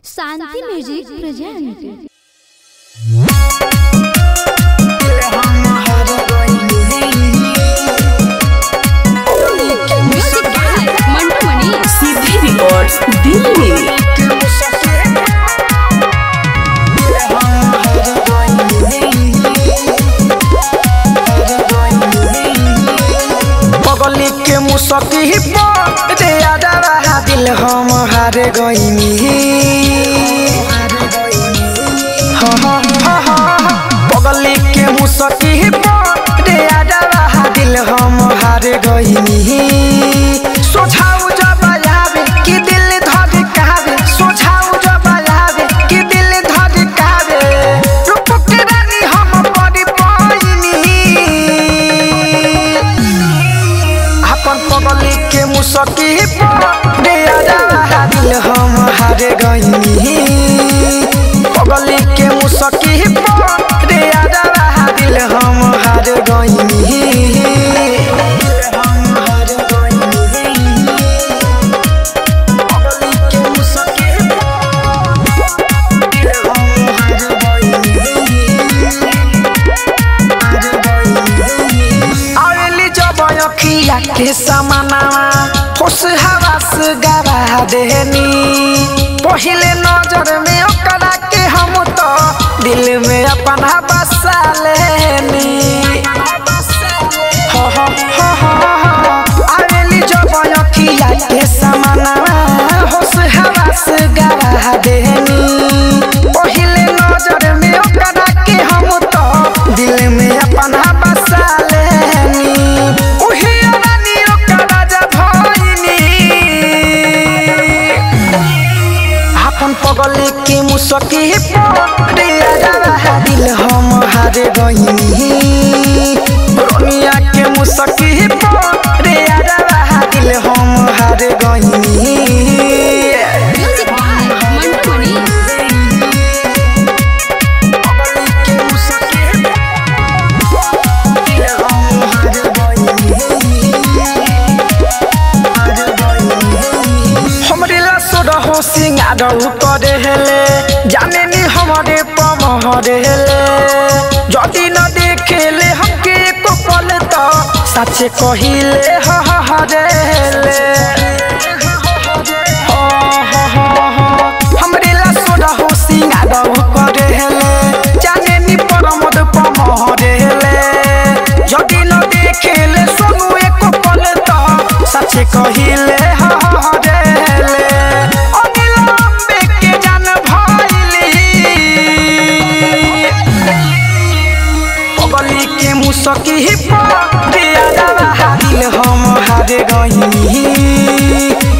Shanti music present music by Mantu Mani सीधे records Delhi पगली के मुसकी पर रे आदरा दिल हम हार गईनी हाँ, हाँ, हाँ, हाँ। पगली के मुसकी पर रे आदरा दिल हम हार गईनी सोझाऊ जब आवे कि दिल धड़कावे सोझाऊ जब आवे कि दिल धड़कावे रूप के रानी हम बड़ी पाइनी अपन पगली के मुसकी रे आजा दिल हम हार गईनी पगली के मुसकी रे आजा दिल हम हार गईनी हम हार गईनी पगली के मुसकी दिल हम हार गईनी आवेली जब अखिया के समानावा होश हवास गवा देनी पहिले नजर में ओकरा के हम तो दिल में अपना बसा लेनी हो हो हो हो हो। आवेली जब अखिया के समानावा होश हवास गवा देनी पहिले नजर में ओकरा के हम तो दिल में अपना बसा लेनी उही रानी ओकरा जब भइनी अपन पगली के मुसकी रे आजा दिल हम हार गईनी रोनिया के मुसकी रे आजा दिल हम हार गईनी म्यूजिक बाय मंटू मनी हमरे ला सोरहो सिंगार करे हेले जाने नी हमारे पमहरे हेले जदी न देखेले हमके एको पल तो सच कहिले हहरे हेले हो, हो, हो, हो। हमरे ला सोरहो सिंगार करे हेले जाने नी परमद पमहरे हेले जदी न देखेले सोनू एको पल तो सच कहिले हहरे हेले अनिल अम्बे के जान भइली पगली के मुसकी पर दिल हम हार गईनी